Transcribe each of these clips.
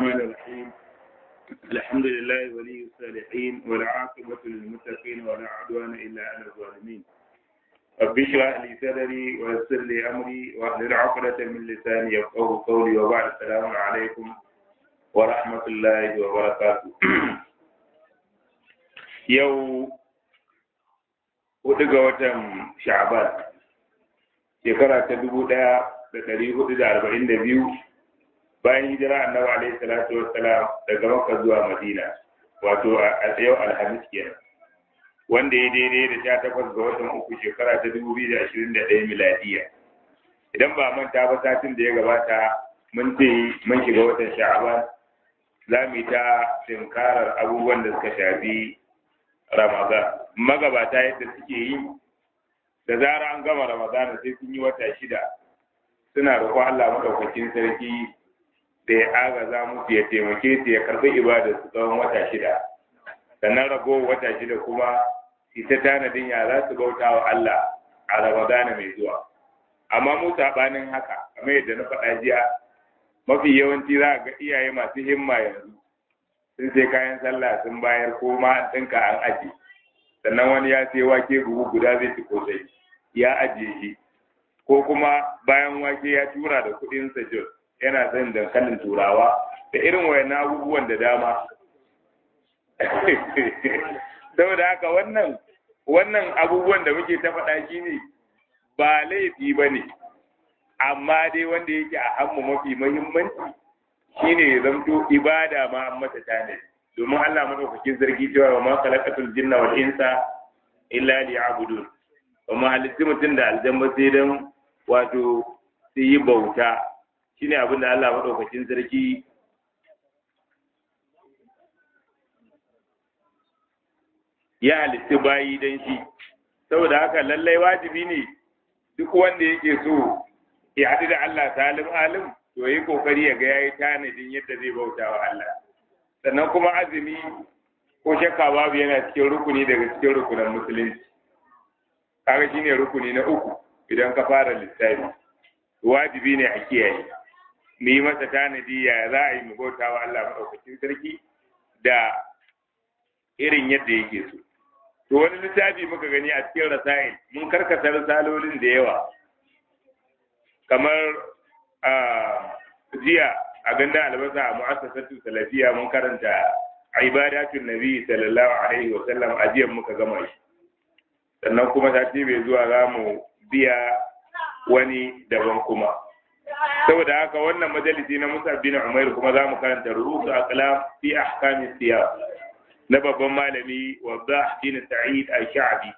الرحمن الرحيم الحمد لله ولي الصالحين والعاقبة للمتقين ولا عدوان إلا على الظالمين رب اشرح لي صدري ويسر لي أمري واحلل عقدة من لساني يفقه قولي وبعد السلام عليكم ورحمة الله وبركاته يو hudu ga watan sha'ban shekara ta dubu ɗaya da ɗari hudu da arba'in da biyu bayan hijira annabi alaihi salatu wassalam daga makka zuwa madina wato a yau alhamis kenan wanda ya daidai da sha takwas ga watan uku shekara ta dubu biyu da ashirin da ɗaya miladiya idan ba manta ba satin da ya gabata mun ce mun shiga watan sha'ban za mu yi ta tinkarar abubuwan da suka shafi ramadan magabata yadda suke yi da zara an gama ramadan sai sun yi wata shida suna roƙon Allah maɗaukakin sarki da ya agaza musu ya taimake su ya karɓi ibadar su tsawon wata shida sannan rago wata shida kuma ita tanadin ya za su bauta wa Allah a Ramadana mai zuwa amma mu saɓanin haka kamar yadda na faɗa jiya mafi yawanci za ga iyaye masu himma yanzu sun sai kayan sallah sun bayar ko ma an ɗinka an aje sannan wani ya sai wake buhu guda zai ci kosai ya ajiye shi ko kuma bayan wake ya tura da kuɗin sa jos yana son dankalin turawa da irin wayan abubuwan da dama saboda haka wannan wannan abubuwan da muke ta faɗa shi ne ba laifi ba ne amma dai wanda yake a hannu mafi muhimmanci shine ya zamto ibada ma an mata tane domin Allah madaukakin sarki cewa wa ma khalaqatul jinna wal insa illa liya'budun wa ma halitti mutum da aljanna sai dan wato su yi bauta shine abin da Allah madaukakin sarki ya halitti bayi dan shi saboda haka lallai wajibi ne duk wanda yake so ya haɗu da Allah salim alim to yi kokari ya ga yayi tanadin yadda zai bauta wa Allah sannan kuma azumi ko shakka babu yana cikin rukuni daga cikin rukunan musulunci kaga shine rukuni na uku idan ka fara lissafi wajibi ne a kiyaye mu yi masa tanadi ya za a yi mu bauta wa Allah maɗaukakin sarki da irin yadda yake so to wani littafi muka gani a cikin rasail mun karkata risalolin da yawa kamar jiya a ganda albasa a mu'assasatu salafiya mun karanta ibadatun nabi sallallahu alaihi wa sallam a jiya muka gama shi sannan kuma sati bai zuwa za mu biya wani daban kuma saboda haka wannan majalisi na Musa bin Umair kuma za mu karanta rurusu aqlam fi ahkami siyam na babban malami Waddah bin Sa'id al-Sha'bi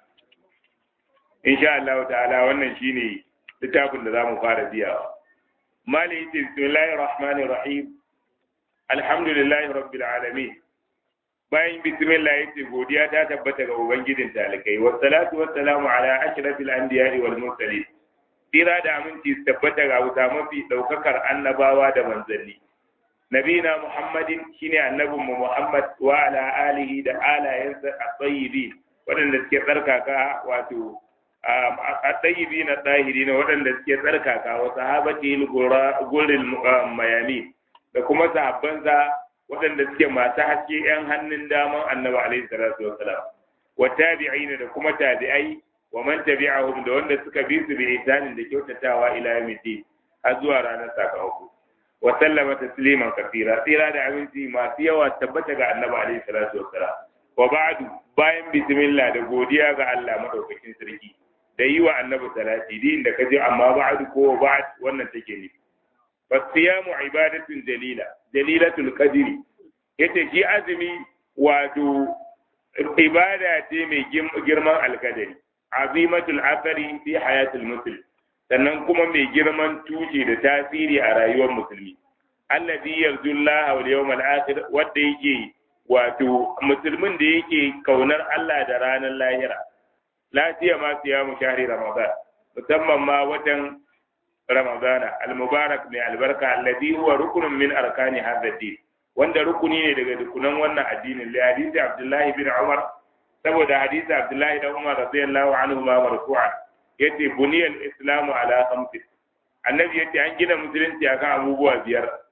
insha Allah ta'ala wannan shine littafin da za mu fara biyawa mali yace bismillahir rahmanir rahim alhamdulillahi rabbil alamin bayan bismillah yace godiya ta tabbata ga ubangijin talikai wassalatu wassalamu ala ashrafil anbiya'i wal mursalin tsira da aminci su tabbata ga wuta mafi daukakar annabawa da manzanni nabina muhammadin shine annabin mu muhammad wa ala alihi da alayensa at-tayyibin waɗanda suke tsarkaka wato at-tayyibin at-tahirin waɗanda suke tsarkaka wa sahabati al-guril mayami da kuma sahabbansa waɗanda suke masu haske yan hannun daman annabi alaihi salatu wassalam wa tabi'in da kuma tabi'ai wa man tabi'ahum da wanda suka bi su bi ihsanin da kyautatawa ila yawmiddin har zuwa ranar sakamako wa sallama tasliman kafira tsira da aminci masu yawa tabbata ga annabi alaihi salatu wassalam wa ba'du bayan bismillah da godiya ga Allah madaukakin sarki da yi wa annabi salati din da kaje amma ba'du ko ba'd wannan take ne fasiyamu ibadatun jalila jalilatul qadri yace shi azumi wato ibada ce mai girman alkadari azimatul athari fi hayatul muslim sannan kuma mai girman tushe da tasiri a rayuwar musulmi allazi yarju Allah wal yawmal akhir wanda yake wato musulmin da yake kaunar Allah da ranar lahira lafiya ma siyamu shahri ramadan musamman ma watan ramadana al-mubarak mai albarka allazi huwa rukunun min arkani hadha din wanda rukuni ne daga rukunan wannan addinin li hadisi abdullahi bin umar saboda hadisi abdullahi da umar radiyallahu anhu ma marfu'an yace buniyal islamu ala khamsin annabi yace an gina musulunci akan abubuwa biyar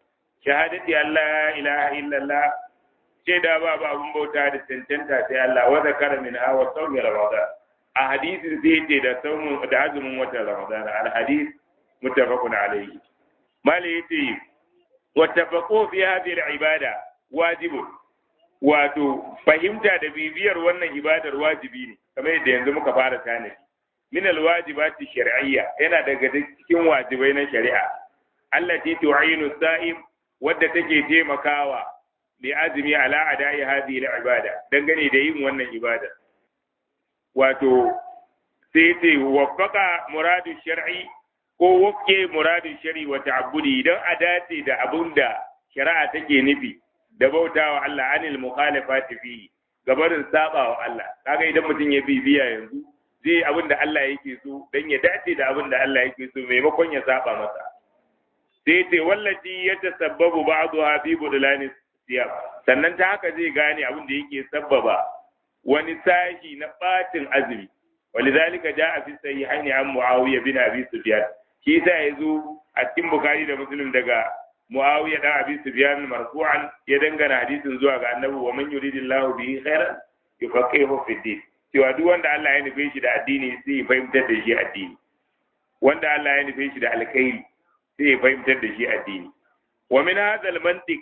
shahadati Allah ilaha illallah ce da ba ba abun bauta da cancanta sai Allah wa zakara min hawa sawmi ramadan a hadisin sai ce da saumun da azumin watan ramadan al hadis muttafaqun alayhi mali yace wa tafaqu fi hadhihi al ibada wajibu wato fahimta da bibiyar wannan ibadar wajibi ne kamar yadda yanzu muka fara tanadi min al wajibati shar'iyya yana daga cikin wajibai na shari'a allati tu'inu sa'im wadda take taimakawa bi azumi ala adai hadhihi al-ibada dangane da yin wannan ibada wato sai ce waffaka muradu shar'i ko wafke muradu shar'i wa ta'abbudi dan a dace da abinda shari'a take nufi da bautawa Allah anil mukhalafati fi gabarin sabawa Allah kaga idan mutum ya bibiya yanzu zai abinda Allah yake so dan ya dace da abinda Allah yake so maimakon ya saba masa sai ce wallati ya tasabbabu ba'dha fi budlani siyam sannan ta haka zai gane abin da yake sabbaba wani sashi na batin azumi walidhalika jaa fi sahihaini an muawiya bin abi sufyan shi sa yazo a cikin bukhari da muslim daga muawiya da abi sufyan marfu'an ya dangana hadisin zuwa ga annabi wa man yuridillahu bihi khairan yufaqihu fi din cewa duk wanda Allah ya nufe shi da addini sai ya fahimtar da shi addini wanda Allah ya nufe shi da alkhairi sai ya fahimtar da shi addini wa min hadha al-mantiq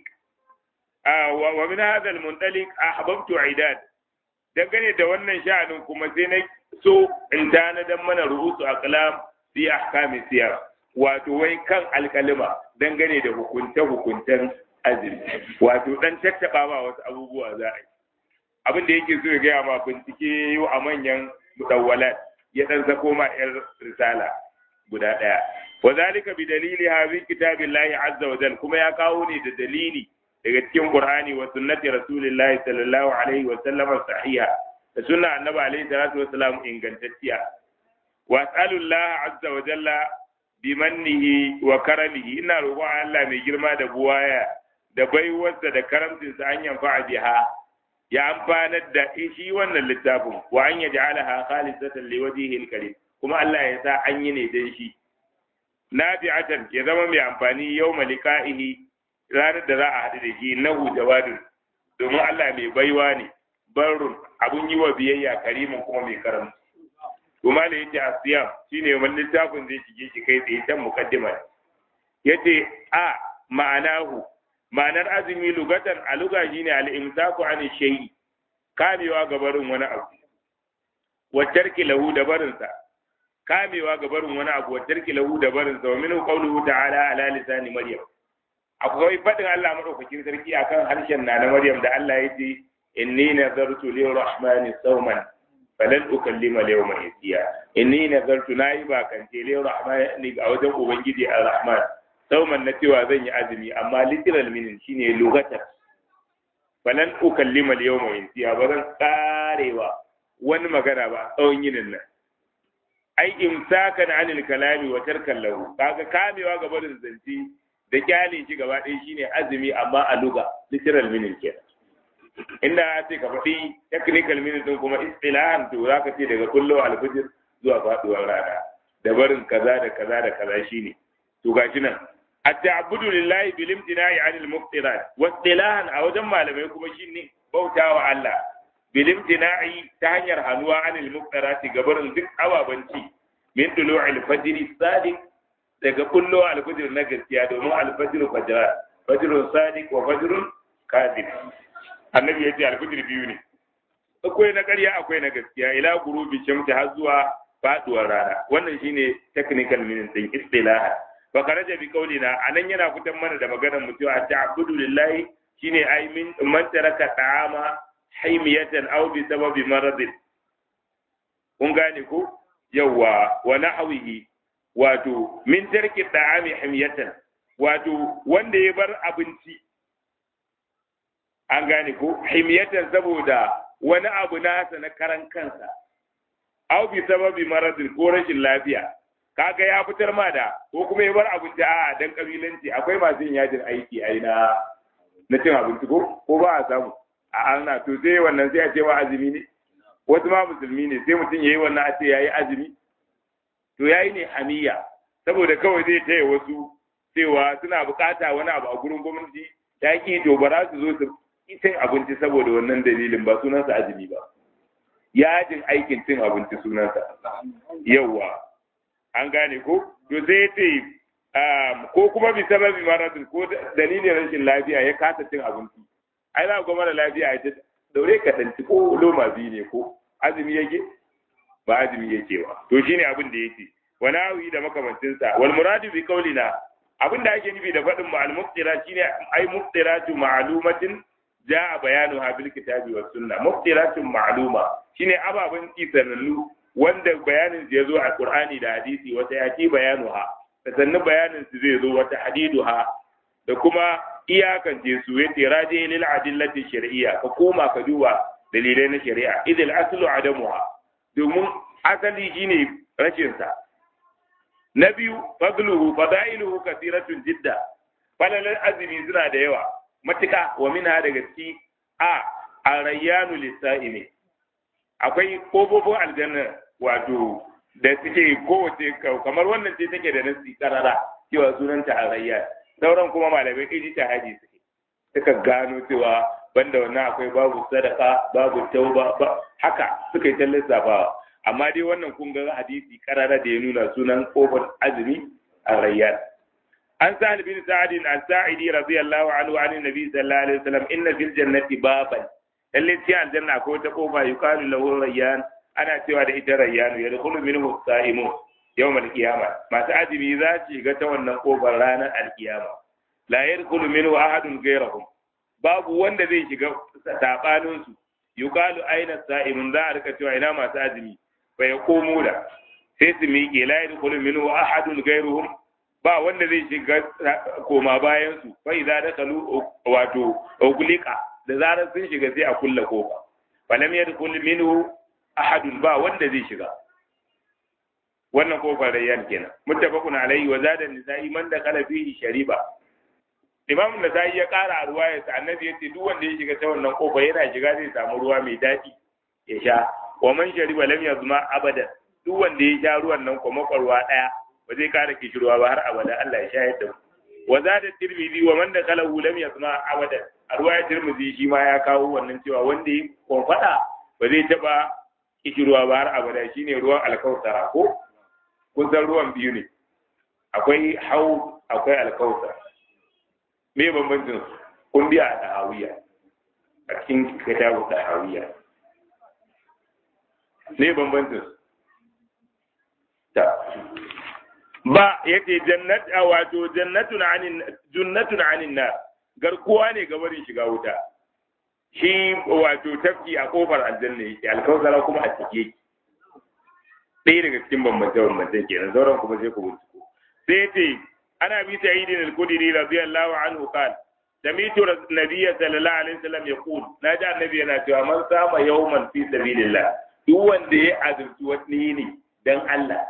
wa min hadha al-muntaliq ahbabtu idad dangane da wannan sha'anin kuma sai na so in tana dan mana ruhusu aqlam fi ahkami siyar wato wai kan alkalima dangane da hukunce hukuncen azumi wato dan tattaba ba wasu abubuwa za a yi abin da yake so ya gaya ma bincike yau a manyan mudawwalat ya dan sako ma yar risala guda daya wa zalika bi dalili hadhi kitabillahi azza wa jal kuma ya kawo ne da dalili daga cikin qur'ani wa sunnati rasulillahi sallallahu alaihi wa sallam sahiha da sunna annabi alaihi salatu wa salam ingantacciya wa as'alullah azza wa jalla bi mannihi wa karamihi ina roƙon Allah mai girma da buwaya da baiwarsa da karamcinsa an yanfa biha ya amfanar da shi wannan littafin wa an yaj'alaha khalisatan liwajhihi alkarim kuma Allah ya sa an yi ne dan shi nafi'atan ya zama mai amfani yau malika'ihi ranar da za a haɗu da shi nahu jawadun domin Allah mai baiwa ne barrun abun yi wa biyayya karimin kuma mai karam kuma da yace asiyam shine wannan littafin zai shige shi kai tsaye can mukaddima yace a ma'anahu ma'anar azumi lugatan a luga shine al-imsaku an shay'i kamewa ga barin wani abu wa tarki lahu da barinsa kamewa ga barin wani abu wa tarki lahu da barinsa wa minhu qawluhu ta'ala ala lisani maryam akwai fadin Allah madaukakin sarki akan harshen na na maryam da Allah ya ce inni nazartu lirrahmani sawman falan ukallima al-yawma insiya inni nazartu nayi bakance lirrahmani a wajen ubangiji ar-rahman sauman na cewa zan yi azumi amma literal meaning shine lugatar falan ukallima al-yawma insiya ba zan karewa wani magana ba tsawon yinin nan ai imsakan anil kalami wa tarkan lahu kaga kamewa ga barin zance da kyale shi gaba ɗaya shine azumi amma a luga literal meaning kenan inda sai ka faɗi technical meaning din kuma istilahan to zaka ce daga kullu al-fajr zuwa faduwar rana da barin kaza da kaza da kaza shine to gashi nan at-ta'abbudu lillahi bil imtina'i 'anil muftirat wa istilahan a wajen malamai kuma shine bautawa Allah bil imtina'i ta hanyar hanuwa 'anil muftirat gabarin duk ababanci min tulu'il fajr sadiq daga kullu al-fajr na gaskiya domin al-fajr fajra fajrun sadiq wa fajrun kadhib annabi yace al-fajr biyu ne akwai na ƙarya akwai na gaskiya ila gurubi shamsi har zuwa faduwar rana wannan shine technical meaning din istilah fa karaja bi qaulina anan yana fitan mana da maganar mu cewa ta'budu lillahi shine ai min man taraka ta'ama haymiyatan aw bi sababi maradin kun gane ko yawa wa nahwihi wato min tarki ta'ami haymiyatan wato wanda ya bar abinci an gane ko haymiyatan saboda wani abu nasa na karan kansa aw bi sababi maradin ko rashin lafiya kaga ya fitar ma da ko kuma ya bar abinci a dan kabilanci akwai masu yin yajin aiki a na na cin abinci ko ko ba a samu a ana to sai wannan sai a ce wa azumi ne wasu ma musulmi ne sai mutum yayi wannan a ce yayi azumi to yayi ne hamiya saboda kawai zai taya wasu cewa suna bukata wani abu a gurin gwamnati ya ki to ba za su zo su cin abinci saboda wannan dalilin ba sunansa azumi ba yajin aikin cin abinci sunansa yauwa an gane ko to sai ce ko kuma bi sababi maradin ko dalilin rashin lafiya ya kasa cin abinci ai za ga mara lafiya ya ce daure ka tanci ko loma biyu ne ko azumi yake ba azumi yake ba to shine abin da yake wani awi da makamancinsa wal muradu bi qaulina abin da ake nufi da faɗin mu al muftira shine ai muftiratu ma'lumatin jaa bayanu ha bil kitabi was sunna muftiratun ma'luma shine ababen kisanallu wanda bayanin ya zo a qur'ani da hadisi wata yaki bayanu ha sannan bayanin su zai zo wata hadidu ha da kuma iyakance su yace raji lil adillati shar'iyya ka koma ka duba dalilai na shari'a idil aslu adamuha domin asali shine rashin sa na biyu fadluhu fadailuhu kasiratun jidda falalan azumi suna da yawa matuka wa minha daga ciki a arayyanu lisa'imi akwai kofofin aljanna wato da suke kowace kamar wannan ce take da nasi karara cewa sunanta arayyan sauran kuma malamai iji ta haji suke suka gano cewa banda wannan akwai babu sadaka babu tauba ba haka suka yi ta lissafawa amma dai wannan kun ga hadisi karara da ya nuna sunan kofar azumi a rayyan an sa'ad bin sa'ad an sa'idi radiyallahu anhu an nabi sallallahu alaihi wasallam inna fil jannati baban lalle ci aljanna akwai wata kofa yuqalu lahu rayyan ana cewa da ita rayyan yadkhulu minhu sa'imun yawm al-qiyama masu azumi za su shiga ta wannan kofar ranar al-qiyama la yadkhulu minhu ahadun ghayrahum babu wanda zai shiga sabanin su yuqalu aina sa'imun za a rika cewa ina masu azumi fa yaqumu da sai su miƙe la yadkhulu minhu ahadun ghayruhum ba wanda zai shiga koma bayan su fa idza dakalu wato uglika da zarar sun shiga sai a kulla kofa fa lam yadkhul minhu ahadun ba wanda zai shiga wannan kofar rayyan kenan muttafaqun alayhi wa zada nisa'i man dakala fihi shariba imam nasa'i ya kara a ruwaya sa annabi yace duk wanda ya shiga ta wannan kofa yana shiga zai samu ruwa mai daɗi ya sha wa man shariba lam yazma abadan duk wanda ya sha ruwan nan kuma kwarwa daya ba zai kara kishirwa ba har abada Allah ya sha yadda wa zada tirmidhi wa man dakalahu lam yazma abadan a ruwaya tirmidhi shi ma ya kawo wannan cewa wanda ya konfada ba zai taba kishirwa ba har abada shine ruwan alkausara ko kun san ruwan biyu ne akwai hau akwai alkausar me bambancin kun biya a ɗahawiya a cikin kitabu ɗahawiya me bambancin ta ba yace jannat a wato jannatun anin jannatun anin nar garkuwa ne ga barin shiga wuta shi wato tafki a kofar aljanna yake alkausara kuma a cike ɗaya daga cikin bambance bambancen kenan sauran kuma sai ku binciko sai ce ana bi sa'id al-khudri radiyallahu anhu qala sami'tu nabiyya sallallahu alaihi wasallam yaqul naji annabi yana cewa man sama yawman fi sabilillah duk wanda ya azurci wani ne dan Allah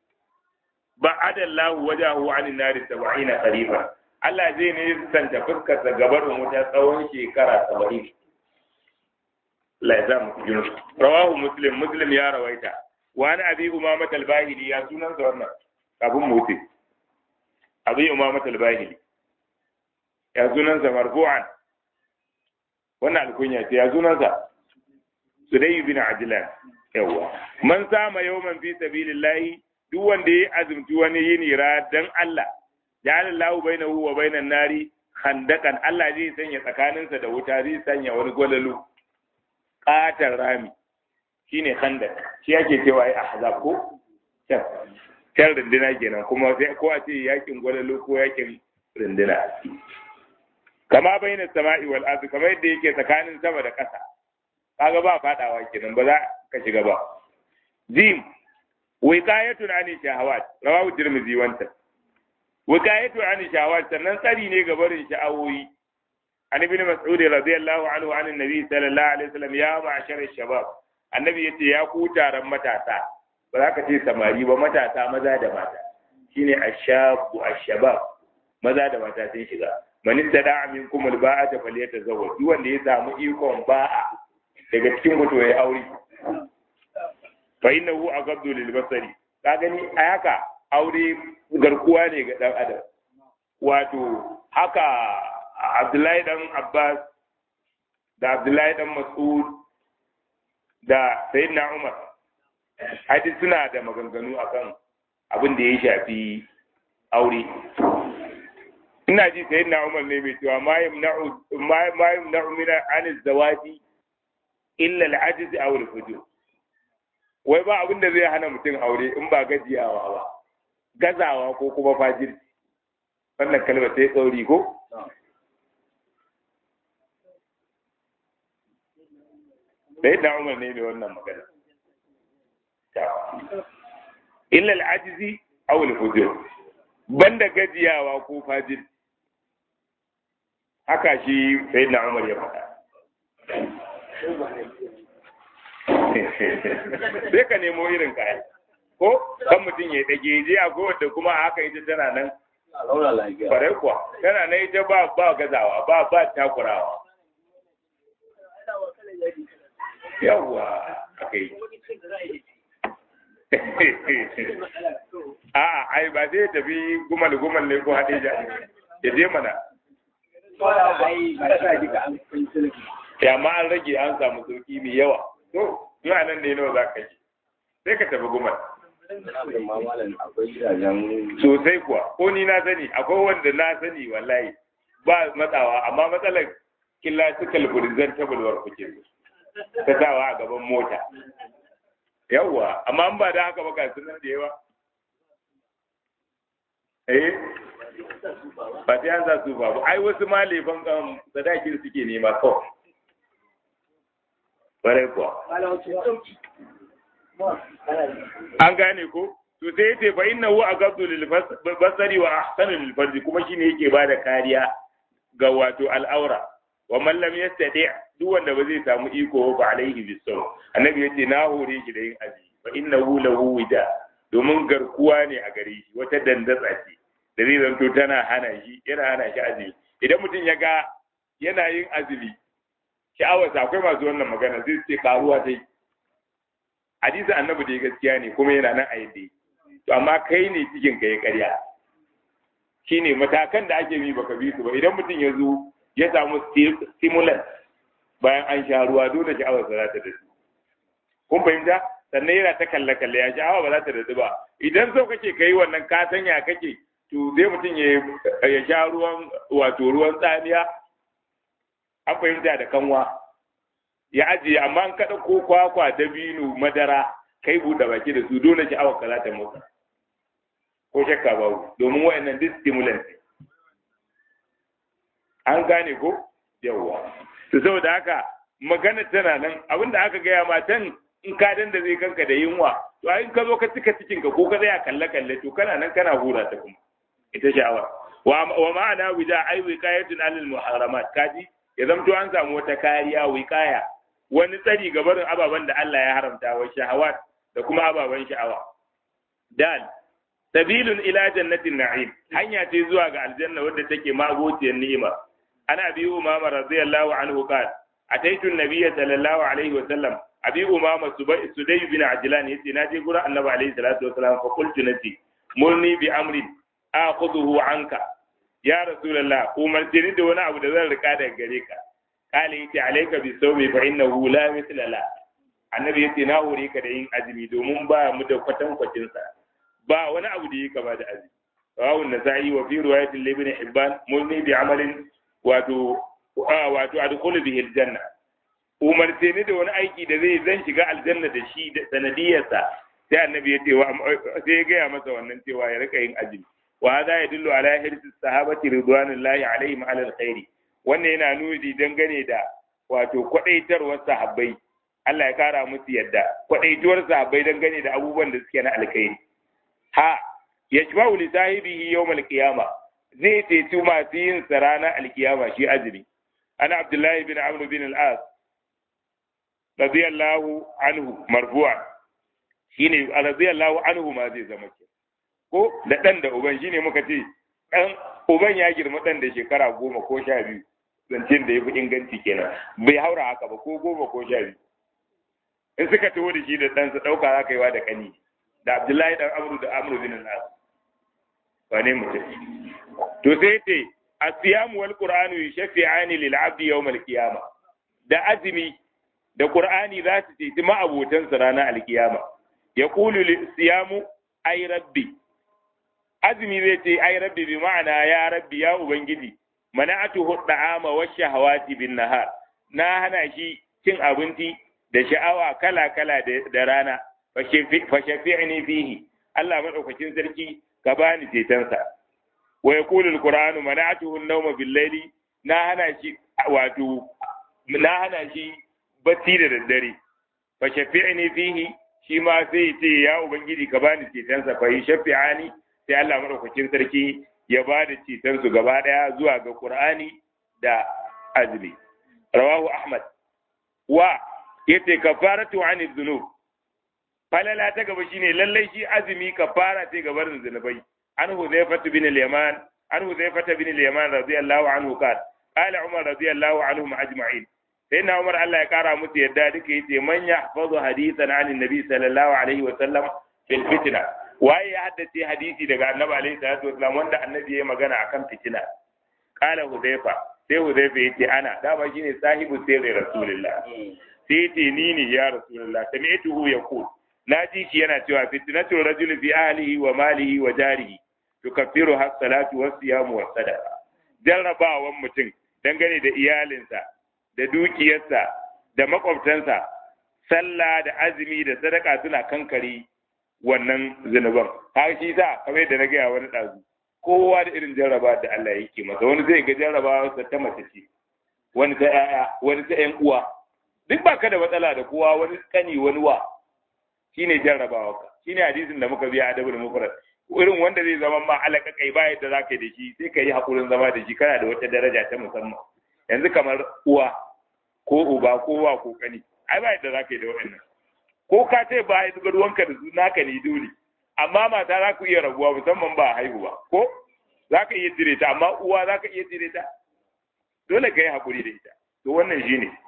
ba'ada Allah wajahu anin nari 70 qariban Allah zai ne santa fuskar sa gabarin wuta tsawon shekara 70 Allah ya mu jinu rawahu muslim muslim ya rawaita wa an abi umama al-bahili ya sunan sa wannan kafin mutu abi umama al-bahili ya sunan sa marfu'an wannan alkunya ce ya sunan sa sudai bin ajlan yawa man sama yawman fi sabilillahi duk wanda ya azumci wani yini ra dan Allah ja'ala Allahu bainahu wa bainan nari khandakan Allah zai sanya tsakaninsa da wuta zai sanya wani gwalalu katar rami shine khandak shi yake cewa ai ahzab ko can can rindina kenan kuma sai ko a ce yakin gwalalu ko yakin rindina kama baina sama'i wal ardi kamar yadda yake tsakanin sama da ƙasa kaga ba fadawa kenan ba za ka shiga ba jim wiqayatun ani shahawat rawahu tirmidhi wanta wiqayatu ani shahawat sannan tsari ne ga barin sha'awoyi an ibn mas'ud radiyallahu anhu an annabi sallallahu alaihi wasallam ya ma'ashar shabab annabi yace ya ku taron matasa ba za ka ce samari ba matasa maza da mata shine ashabu ashabab maza da mata sun shiga man istada minkum alba'ata falyatazawwaj duk wanda ya samu ikon ba'a daga cikin mutu ya aure fa innahu aghaddu lil basari ka gani a haka aure garkuwa ne ga dan adam wato haka Abdullahi dan Abbas da Abdullahi dan Mas'ud da Sayyidina Umar hadis suna da maganganu akan abin da ya shafi aure ina ji Sayyidina Umar ne mai cewa ma yamna'u ma yamna'u min an zawaji illa al-ajz aw al-fujur wai ba abin da zai hana mutum aure in ba gajiyawa ba gazawa ko kuma fajirci wannan kalmar sai tsauri ko sai da umar ne mai wannan magana illa al'ajizi aw al-fujur banda gajiyawa ko fajir haka shi sai da umar ya faɗa sai ka nemo irin kayan ko kan mutum ya dage je a kowace kuma a haka ita tana nan kwarai kuwa tana nan ita ba ba gazawa ba ba takurawa yawwa aka yi a'a ai ba zai tafi gumal gumal ne ko hadija ya je mana ya ma an rage an samu sauki mai yawa to zuwa nan ne nawa za ka yi sai ka tafi gumal sosai kuwa ko ni na sani akwai wanda na sani wallahi ba matsawa amma matsalar killa su kalburizan tabulwar kuke ta sawa a gaban mota yawwa amma an ba da haka ba ga sunan da yawa eh ba sai an sa su ba ai wasu ma lefan kan sadakin suke nema kawai ƙwarai kuwa an gane ko to sai yace fa innahu agabdu lil basari wa ahsanu lil farji kuma shine yake bada kariya ga wato al'aura wa man lam yastati duk wanda ba zai samu iko ba alaihi bisaw annabi yace na hore shi da yin azumi fa innahu lahu wida domin garkuwa ne a gare shi wata dandatsa ce da zai zanto tana hana shi yana hana shi azumi idan mutum ya ga yana yin azumi sha'awarsa akwai masu wannan magana zai ce karuwa ta yi hadisi annabi da gaskiya ne kuma yana nan a yadda to amma kai ne cikin ka ya karya shine matakan da ake bi baka bi su ba idan mutum ya zo ya samu stimulant bayan an sha ruwa dole sha'awar sa za ta dace kun fahimta sannan yana ta kalle kalle ya sha'awa ba za ta dace ba idan so kake kai wannan ka sanya kake to zai mutum ya sha ruwan wato ruwan tsamiya an fahimta da kanwa ya ajiye amma an kaɗa ko kwakwa dabino madara kai buɗe baki da su dole sha'awar ka za ta motsa ko shakka babu domin wayannan duk stimulant an gane ko yawwa to saboda haka magana tana nan abinda aka gaya matan in ka dan da zai kanka da yunwa to in ka zo ka cika cikin ka ko ka tsaya kalle kalle to kana nan kana hura ta kuma ita sha'awa wa ma'ana wida ai wiqayatun alil muharramat kaji ya zamto an samu wata kariya wiqaya wani tsari ga barin ababen da Allah ya haramta wa shahawat da kuma ababen sha'awa dal sabilun ila jannatin na'im hanya ce zuwa ga aljanna wadda take magociyar ni'ima ana bi umama radiyallahu anhu qala ataitu an-nabiy sallallahu alaihi wa sallam abi umama sudai bin ajlan yace na je gurin annabi alaihi salatu wa sallam fa qultu nati murni bi amrin akhudhuhu anka ya rasulullah umarce ni da wani abu da zan rika daga gare ka kale yace alayka bi sawmi fa innahu la mithla la annabi yace na hore ka da yin azumi domin ba mu da kwatan kwacin sa ba wani abu da yake ba da azumi rawu nasai wa fi riwayatin ibn hibban mulni bi amalin wato wato adkhulu bihi aljanna umarce ni da wani aiki da zai zan shiga aljanna da shi da sanadiyarsa sai annabi ya ce sai ya gaya masa wannan cewa ya rika yin azumi wa hada yadullu ala hirsi sahabati ridwanullahi alaihim ala alkhairi wannan yana nuni dangane da wato kwadaitarwar sahabbai Allah ya kara musu yadda kwadaituwar sahabbai dangane da abubuwan da suke na alkhairi ha yashba'u li sahibihi yawm alqiyama zai ceci masu yin sa ranar alkiyama shi azumi ana abdullahi bin amr bin al-as radiyallahu anhu marfu'a shine radiyallahu anhu ma zai zama ke ko da dan da uban shine muka ce dan uban ya girma dan da shekara goma ko sha biyu zancen da ya fi inganci kenan bai haura haka ba ko goma ko sha biyu in suka taho da shi da ɗansa ɗauka za ka yi wa da ƙani da abdullahi ɗan amru da amru bin nas wane mutum to sai ce asiyam wal qur'anu yashfi'ani lil 'abdi yawm al qiyamah da azumi da qur'ani za su ce ma abotan sa ranar alkiyama yaqulu siyamu ay rabbi azumi zai ce ay rabbi bi ma'ana ya rabbi ya ubangiji mana'atuhu da'ama wa shahawati bin nahar na hana shi cin abinci da sha'awa kala kala da rana fa shafi'ni fihi Allah madaukakin sarki ka bani cetonsa wa yaqulu alqur'anu mana'atuhu an-nawma bil-layli na hana shi wato na hana shi bacci da daddare fa shafi'ni fihi shi ma sai ce ya ubangiji ka bani cetonsa fa shafi'ani sai Allah madaukakin sarki ya ba da cetonsu gaba daya zuwa ga Qur'ani da azumi rawahu Ahmad wa yace kafaratu anil dhunub falala ta gaba shine lallai shi azumi kafara ce ga barin zunubai an Hudhayfa bin al-Yaman an Hudhayfa bin al-Yaman radiyallahu anhu qala qala Umar radiyallahu anhum ajma'in sai na Umar Allah ya kara musu yadda duka yace man yahfazu hadithan anin nabi sallallahu alaihi wa sallam fil fitna waye ya haddace hadisi daga annabi alaihi salatu wasallam wanda annabi ya magana akan fitina qala Hudhayfa sai Hudhayfa yace ana dama shine sahibu sirri rasulullah sai yace ni ne ya rasulullah sami'tuhu yaqul na ji shi yana cewa fitnatul rajul fi ahlihi wa malihi wa jarihi tukaffiru has salatu was siyamu was sadaqa jarrabawan mutum dangane da iyalinsa da dukiyarsa da makwabtansa sallah da azumi da sadaka suna kankare wannan zunuban har shi sa kamar yadda na gaya wani ɗazu kowa da irin jarraba da Allah yake masa wani zai ga jarrabawa ta mace ce wani ta 'ya'ya wani ta 'yan uwa duk baka da matsala da kowa wani kani wani wa shine jarrabawa ka shine hadisin da muka biya adabul mufrad irin wanda zai zama ma alaka kai ba yadda zaka yi da shi sai ka yi hakurin zama da shi kana da wata daraja ta musamman yanzu kamar uwa ko uba ko wa ko kani ai ba yadda zaka yi da waɗannan ko ka ce ba ya zuga ruwanka da su naka ne dole amma mata za ku iya rabuwa musamman ba haihu ba ko za ka iya jire ta amma uwa za ka iya jire ta dole ka yi haƙuri da ita to wannan shi ne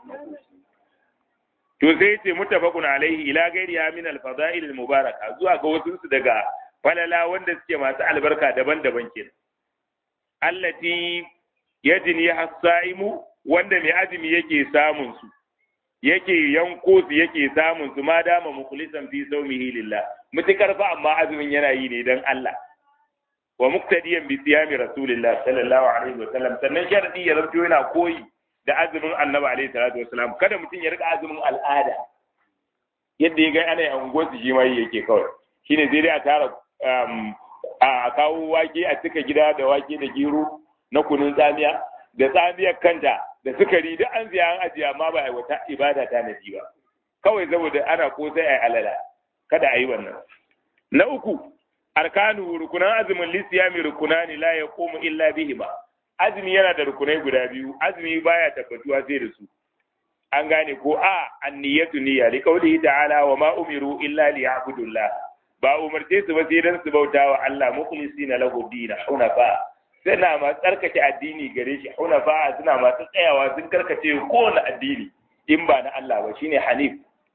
to sai ce mutafaqun alaihi ila gairiha min al-fada'il al-mubaraka zuwa ga wasu su daga falala wanda suke masu albarka daban-daban kenan allati yajni hasaimu wanda mai azumi yake samun su yake yanko su yake samun su ma dama mukhlisan fi sawmihi lillah mutakar fa amma azumin yana yi ne dan Allah wa muqtadiyan bi siyami rasulillah sallallahu alaihi wa sallam sannan sharadi ya zanto yana koyi da azumin annabi alaihi salatu wasalam kada mutum ya rika azumin al'ada yadda ya ga ana yi anguwar shi ma yake kawai shine sai dai a tara a kawo wake a cika gida da wake da gero na kunun tsamiya da tsamiyar kanta da sukari duk an siya an ajiye amma ba a wata ibada ta nabi ba kawai saboda ana ko sai a alala kada a yi wannan na uku arkanu rukunan azumin lisiyami rukunani la yaqumu illa bihima azumi yana da rukunai guda biyu azumi baya tabbatuwa sai da su an gane ko a anniyatu niyya li qawlihi ta'ala wa ma umiru illa liya'budullah ba umarce su ba sai dan su bauta wa Allah mukhlisina lahu dina hunafa suna ma tsarkake addini gare shi hunafa suna masu tsayawa sun karkace kowane addini in ba na Allah ba shine hanif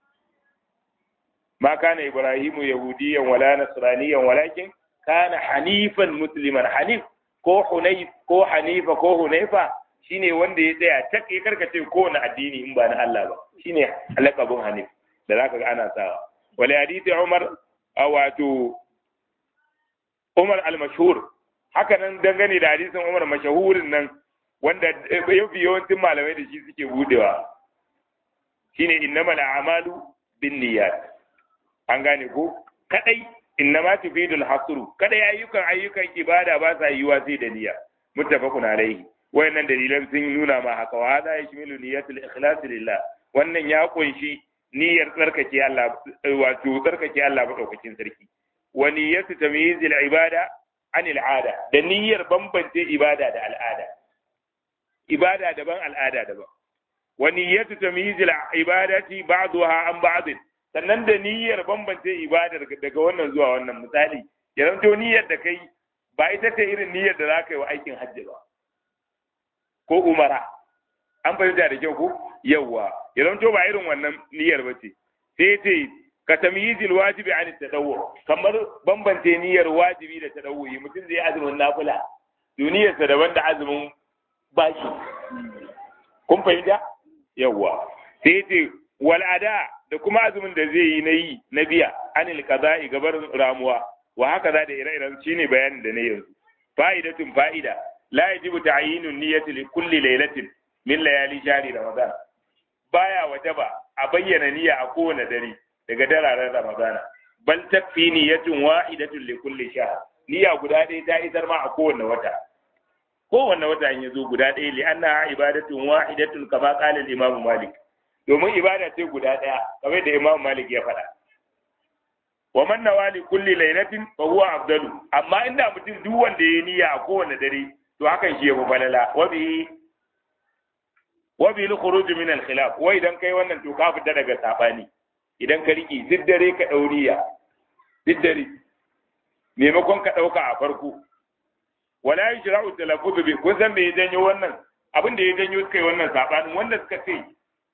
ma kana ibrahimu yahudiyan wala nasraniyan walakin kana hanifan musliman hanif ko hunayf ko hanifa ko hunayfa shine wanda ya tsaya tak ya karkace kowane addini in ba na Allah ba shine alaqabun hanif da zaka ga ana sawa wala hadisi umar wato umar al-mashhur haka nan dangane da hadisin umar mashahurin nan wanda yafi yawancin malamai da shi suke budewa shine innamal a'malu binniyat an gane ko kadai innama tufidul hasru kadai ayyukan ayyukan ibada ba sa yiwa sai da niyya muttafaqun alaihi wayannan dalilan sun nuna ma haka wa hada yashmilu niyyatul ikhlas lillah wannan ya kunshi niyyar tsarkake Allah wato tsarkake Allah madaukakin sarki wa niyyatu tamyizil ibada anil ada da niyyar bambance ibada da al'ada ibada daban al'ada daban wa niyyatu tamyizil ibadati ba'daha an ba'd sannan da niyyar bambance ibadar daga wannan zuwa wannan misali ya zanto niyyar da kai ba ita ce irin niyyar da za ka yi wa aikin hajji ba ko umara an fahimta da kyau ko yawwa ya zanto ba irin wannan niyyar ba ce sai ce ka tamyizil wajibi an tadawwu kamar bambance niyyar wajibi da tadawwu mutum zai azumin nafila duniyarsa daban da azumin bashi kun fahimta yawwa sai ce wal'ada da kuma azumin da zai yi na yi na biya anil qada'i gabar ramuwa wa haka za da ire-iren shine bayanin da na yanzu fa'idatun fa'ida la yajibu ta'yinun niyyati li kulli laylatin min layali shahri ramadan baya wajaba a bayyana niyya a kowane dare daga dararen ramadana bal takfi niyyatun wahidatun li kulli shahr niyya guda ɗaya ta isar ma a kowane wata kowanne wata in yazo guda ɗaya li anna ibadatun wahidatun kama qala al-imam malik domin ibada ce guda ɗaya kamar da imam malik ya faɗa wa man nawali kulli lailatin fa huwa afdalu amma inda mutum duk wanda yayi niyya a kowanne dare to hakan shi yafi falala wa bi wa bi al-khuruj min al-khilaf wa idan kai wannan to ka fita daga sabani idan ka riki duk dare ka dauriya duk dare maimakon ka dauka a farko wala yashra'u talaffuz bi kun san me ya janyo wannan abin da ya janyo suka yi wannan sabanin wanda suka ce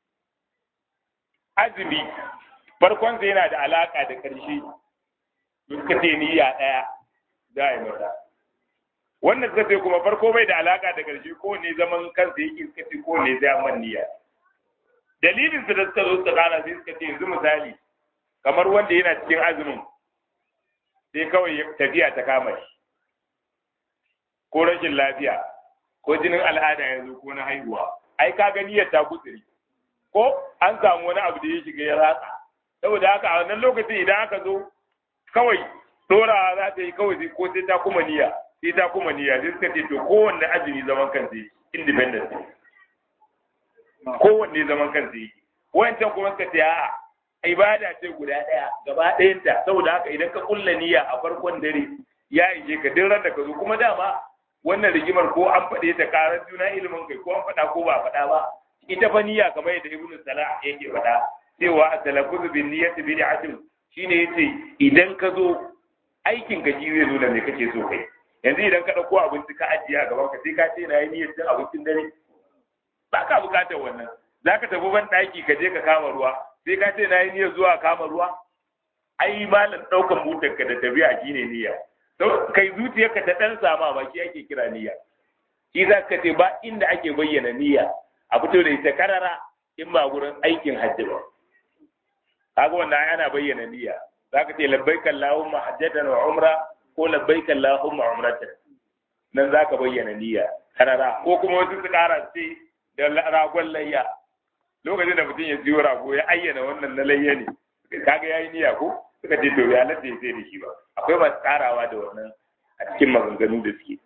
azumi farkon yana da alaka da ƙarshe suka ce niyya ɗaya za a yi masa wannan suka ce kuma farko bai da alaka da ƙarshe ko ne zaman kansa yake suka ce ko ne zai man niyya dalilin su da suka zo suka gana sai suka ce yanzu misali kamar wanda yana cikin azumin sai kawai tafiya ta kama shi ko rashin lafiya ko jinin al'ada yanzu ko na haihuwa ai ka ga niyyar ta kutsiri ko an samu wani abu da ya shiga ya ratsa saboda haka a wannan lokacin idan aka zo kawai dorawa za ta yi kawai ko sai ta kuma niyya sai ta kuma niyya sai suka ce to kowanne azumi zaman kansa yake independent kowanne zaman kansa yake wancan kuma suka ce a'a ibada ce guda ɗaya gaba ɗayanta saboda haka idan ka kulla niyya a farkon dare ya ishe ka duk ran da ka zo kuma dama wannan rigimar ko an faɗe ta karar juna ilimin kai ko an faɗa ko ba a faɗa ba ita fa niyya kamar yadda ibnu salah yake faɗa cewa talaffuz bin niyyati bid'atun shine yace idan ka zo aikin ka shi zai zo da me kake so kai yanzu idan ka dauko abinci ka ajiye a gaban ka sai ka ce na yi niyyar cin abincin dare ba ka bukatar wannan zaka tafi ban daki ka je ka kama ruwa sai ka ce na yi niyyar zuwa kama ruwa ai malam daukan butar ka da tafiya shine niyya kai zuciyarka ta dan sama ba shi ake kira niyya shi za ka ce ba inda ake bayyana niyya a fito da ita karara in ba gurin aikin hajji ba kaga wannan ana bayyana niyya zaka ce labbaika allahumma hajjatan wa umra ko labbaika allahumma umratan nan zaka bayyana niyya karara ko kuma wasu su kara ce da ragon layya lokacin da mutum ya siyo rago ya ayyana wannan na layya ne kaga yayi niyya ko suka ce to ya lalle sai da shi ba akwai masu karawa da wannan a cikin maganganu da suke